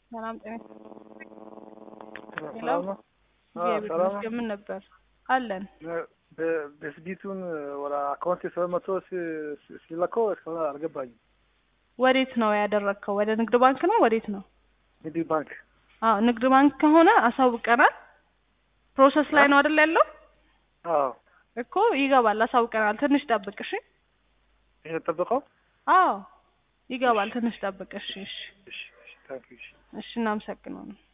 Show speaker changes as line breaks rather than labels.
ሰላም ጤና
ሰላም ነው።
እግዚአብሔር
ሰላም ነው።
ይመስገን። ምን ነበር አለን?
በስቢቱን ወደ አካውንት ሰባት መቶ ሲለከው እስካሁን አልገባኝም።
ወዴት ነው ያደረግከው? ወደ ንግድ ባንክ ነው? ወዴት ነው?
ንግድ ባንክ
አዎ ንግድ ባንክ ከሆነ አሳውቀናል። ፕሮሰስ ላይ ነው አይደል ያለው?
አዎ
እኮ ይገባል፣ አሳውቀናል። ትንሽ ጠብቅ እሺ።
የተጠበቀው
አዎ ይገባል፣ ትንሽ ጠብቅ እሺ። እሺ
እሺ እሺ ታንክ ዩ እሺ
እሺ፣ እናመሰግናለን።